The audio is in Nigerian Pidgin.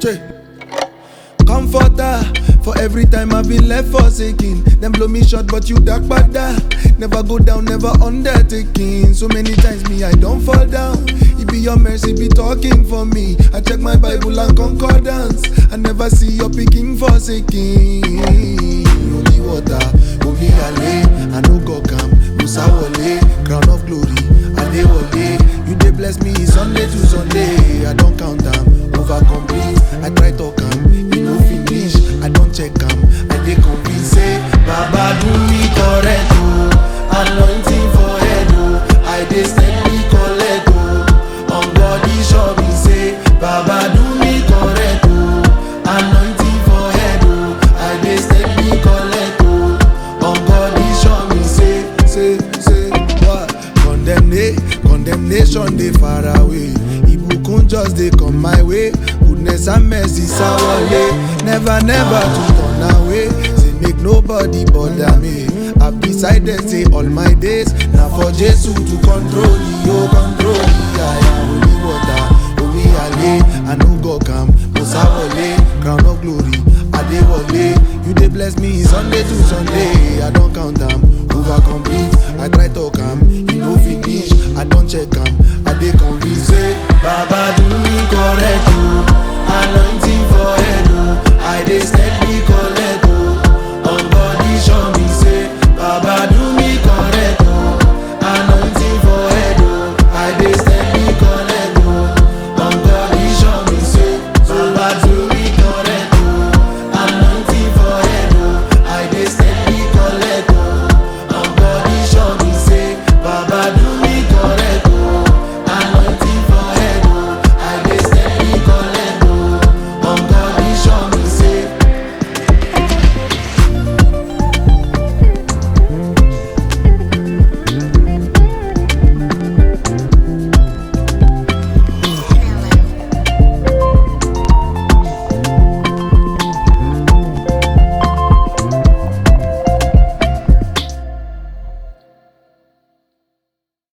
Che. Comforter for every time I've been left forsaken. Them blow me short, but you dark bada. Never go down, never undertaking. So many times me I don't fall down. It be your mercy be talking for me. I check my Bible and concordance. I never see your picking forsaken. Holy water, holy ale. I no go come, Musa wole, crown of glory. Adewale, you dey bless me Sunday to Sunday. I don't count them, over complete. I try talk am, e no finish. I don't check am, I dey convince say Baba do me correct o, anointing for head o. I dey steady collect o, on body sure me say Baba do me correct o, anointing for head o. I dey steady collect o, on body sure me say say say what condemnation condemnation dey far away ibukun just dey come my way goodness and mercy sawale never never to turn away say make nobody bother me i decided say all my days na for jesu to control me o control me aya holy water omi ale i no go calm musawole crown of glory adewale you dey bless me sunday to sunday i don count am over complete i try talk am e no finish i don check am i dey convinced say baba